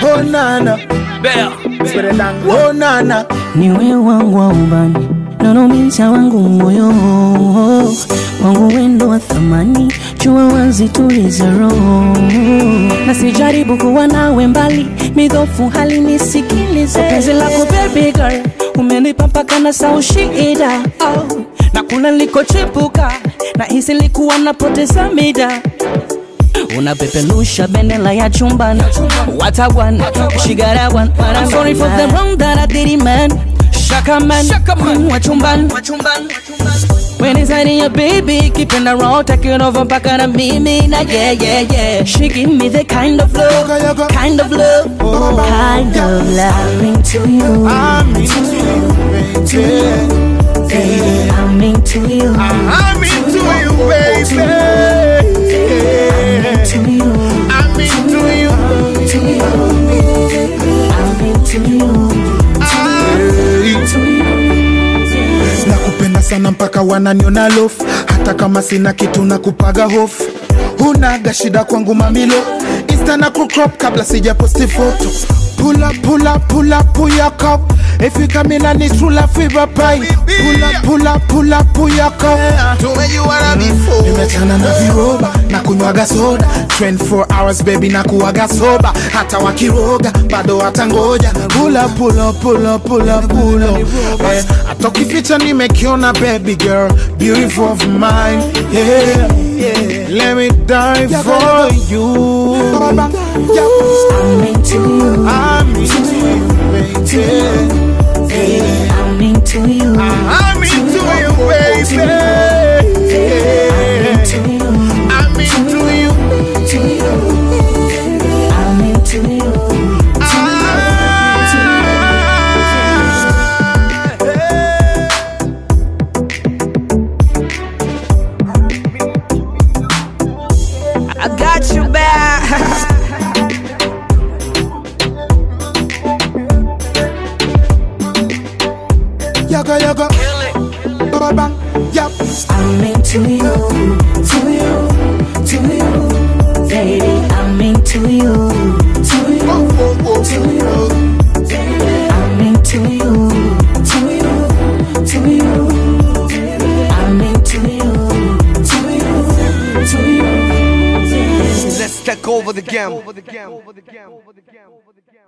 Oh nana, spere dangu. Oh nana, niwe wangu wa ubani nanomiza wangu moyo wangu wendo wa thamani jua wazi tuliza roho na sijaribu kuwa nawe mbali midhofu hali nisikilize penzi lako baby girl umenipa mpaka na saushida oh. na kuna likochepuka na hisi likuwa napoteza mida unapepelusha bendera ya chumbani watagwan shigarawan I'm sorry for the wrong that I did it, man shaka man wa chumbani When it's hiding your baby, keeping the road, taking over mpaka na mimi na yeah yeah yeah. She give me the kind of love, Yoga, yoga. kind of love, Oh. kind of love. I'm into you, I'm into you, baby. baby. I'm into you, I'm into you, baby. into you, I'm into you. I'm into you. nakupenda sana mpaka wananiona lofu hata kama sina kitu na kupaga hofu hunaga shida kwangu mamilo insta na kucrop kabla sija posti foto Pull up, pull up, pull up, pull your cup. If you come in and it's true love fever pie. Pull up, pull up, pull up, pull your cup. tumejuana before Nimechana na viroba na kunywaga soda 24 hours baby na kuwaga soba hata wakiroga bado watangoja pull up, pull up, pull up, pull up, pull up. Eh, hata ukificha nimekiona baby girl beautiful of mine yeah, yeah. let me die for you I'm into you, I'm into you baby I'm into you, I'm into you baby into you, I'm into you I'm into you. I got you back Yaga yaga, bang bang, yap. I'm into you, to you, to you, baby. I'm into you, to you, to you, I'm into you, to you, to you, I'm into you, to you, to you. let's take over the game